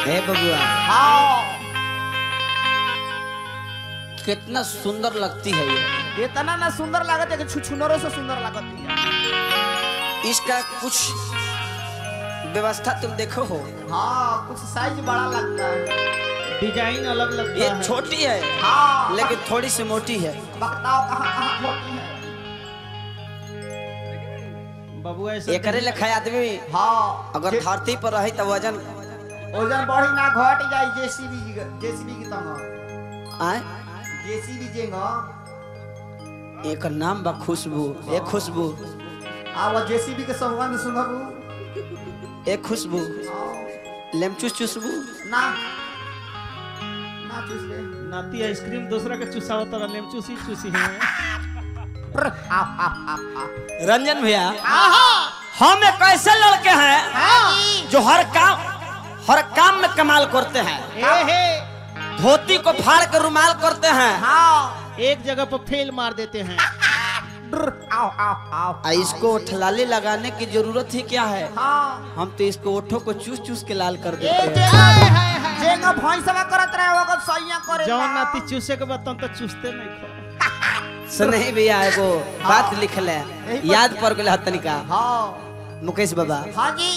हे बबुआ हाँ कितना सुंदर लगती है ये इतना ना सुंदर लागत है कि छुछुनरों से सुंदर लागत है इसका कुछ व्यवस्था तुम देखो हो हाँ कुछ साइज बड़ा लगता है डिजाइन अलग लगता ये है छोटी है हाँ लेकिन थोड़ी सी मोटी है बकताओ कहाँ कहाँ होती है बबुआ ऐसा एकरे लेखा आदमी हाँ अगर जे- धरती पर रही तो वजन ओजन बढ़ी ना घट जाए जेसीबी जेसीबी की तरह आए जेसीबी जेंगा एक नाम बा खुशबू ए खुशबू आ वो जेसीबी के संबंध सुनबू ए खुशबू हाँ, लेमचूस चुसबू ना ना चूस ले नाती आइसक्रीम दूसरा के चुसावा तो लेम चूसी चूसी है प्र, आ, आ, आ, आ। रंजन भैया हम एक ऐसे लड़के हैं जो हर काम हर काम में कमाल करते हैं ए हे धोती को फाड़ कर रुमाल करते हैं हाँ एक जगह पर फेल मार देते हैं प्र, आओ आओ आओ आ इसको ठलाली लगाने की जरूरत ही क्या है हाँ हम तो इसको ओठों को चूस चूस के लाल कर ए देते हैं जेंगा जेंगा भैंसवा करत रहे वो सैया करे जौन नाती चूसे के बाद तो चूसते नहीं खो सुनही भैया एगो बात लिख ले यही पर याद पड़ गया तनिका हाँ मुकेश बाबा हाँ जी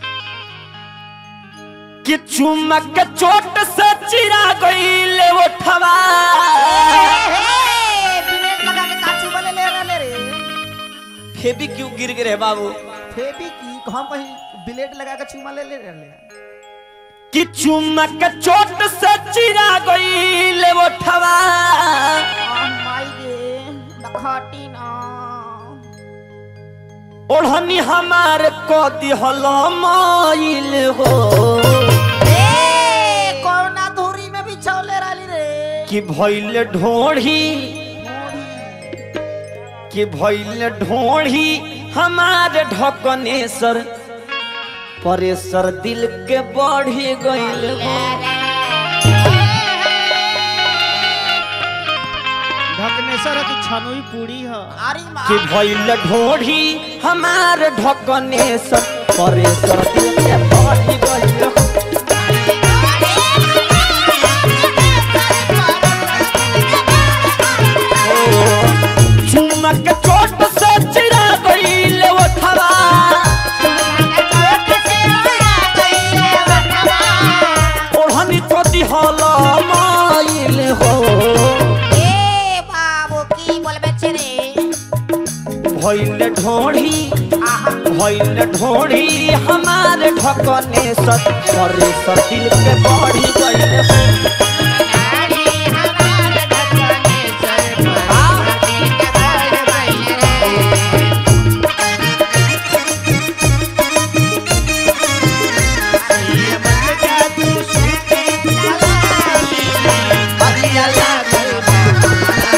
कि चुमक के चोट से चिरा गईले ओठवा बिलेट लगा के काचू वाले ले रहे रे फेबी क्यों गिर गए बाबू फेबी की हम कहीं बिलेट लगा के चूमा ले ले रहे कि चुमक के चोट से चिरा गईले ओठवा माई गे नखाटी ना ओढ़नी हमार को दिहल माइल हो ए कोना धूरी में भी छौले राली रे कि भइल ढोढ़ी कि भइल ढोढ़ी हमार ढकनेसर परेसर दिल के बढ़ी गइल हो ढकनेसर है कि छनुई पूरी है अरे माँ कि भइल ढोढ़ी हमार ढकनेसर परेसर दिल के बढ़ी गइल हो चुमक चोट से चिरा गइल ओठवा ओढ़नी तो दिहल माइल हो ए बाबू की बोलबे छे रे भइल ढोढ़ी भइल ढोढ़ी हमार ढकने सत करे सतिल के बढ़ी गइल हो अरिया लागल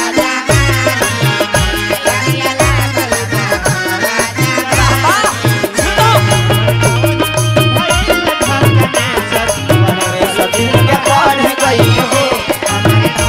करे सतिल के बढ़ी गइल हो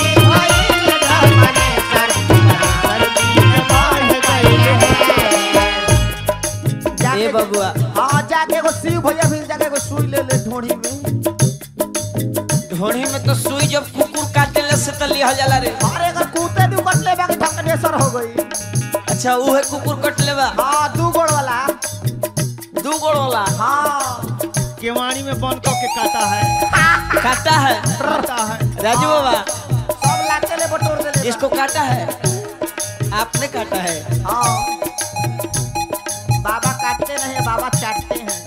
जाके ए बबुआ हाँ जाके एगो शिव भैया फिर जाके एगो सुई ले ले ढोढ़ी में ढोढ़ी में तो सुई जब कुकुर काटे से तो लिहल जाला रे अरे अगर कूते भी कट ले बाकी ढकनेसर हो गई अच्छा ऊ है कुकुर कट लेबा हाँ दू गोड़ वाला दू गोड़ वाला हाँ केवाड़ी में बंद करके काटा है काटा है काटा है राजू बाबा सब लाते ले बटोर दे ले इसको काटा है आपने काटा है हाँ बाबा काटते नहीं बाबा चाटते हैं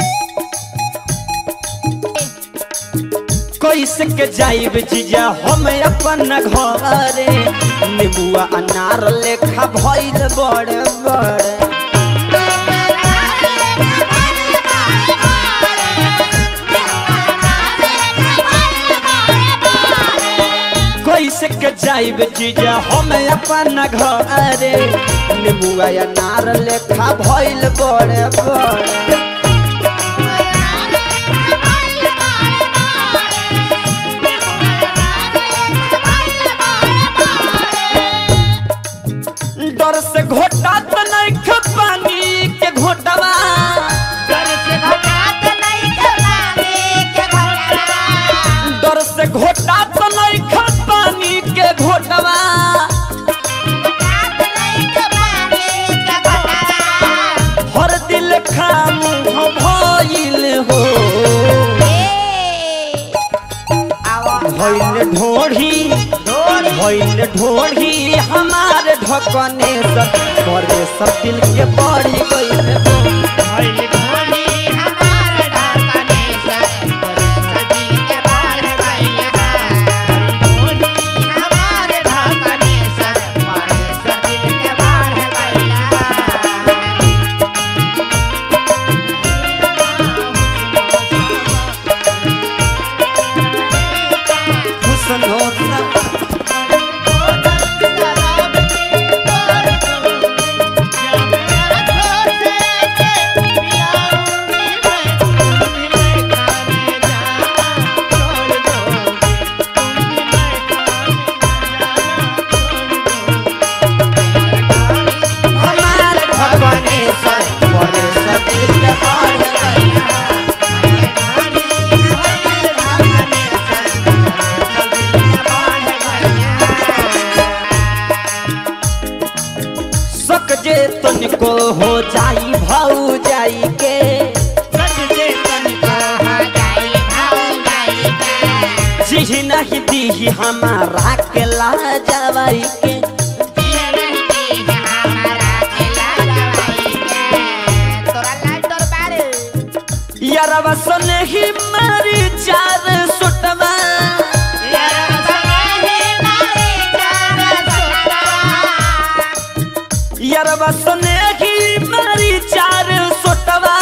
कैसे के जाइब जीजा हम अपन घरे नीबुआ अनार लेखा भइल बड़े बड़े कैसे के जाइब जीजा हम अपन घरे नीबुआ अनार लेखा भइल बड़े बड़े डर से घोटा तो नहीं ख पानी के घोटवा डर से घटात नहीं के पानी के भइल ढोढ़ी भइल ढोढ़ी हमार ढकने सर बड़े सब दिल के बढ़ी गइल हुस्न होता हमार ढकने सर बड़े सब दिल के बढ़ी गइल सक जे तनिको हो जाई भाऊ जाई के जी नहीं दी हमारा के ला जवाई के यारवा सने ही मारी चार सुटवा यारवा सने ही मारी चार सुटवा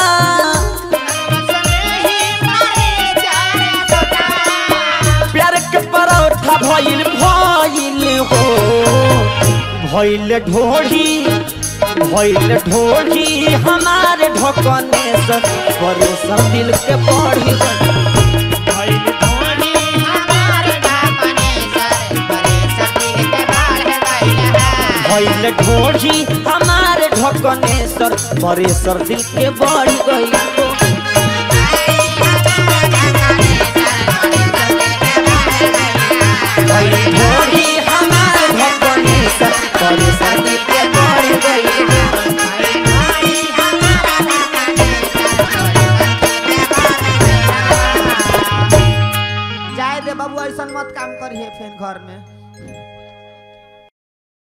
प्यार के परोठा भइल भइल हो भइल ढोढ़ी भइल ढोढ़ी हमार ढकने से बड़े सब दिल के बढ़ी गइल। भइल ढोढ़ी हमार ढकने सर बड़े सर दिल के बढ़ गई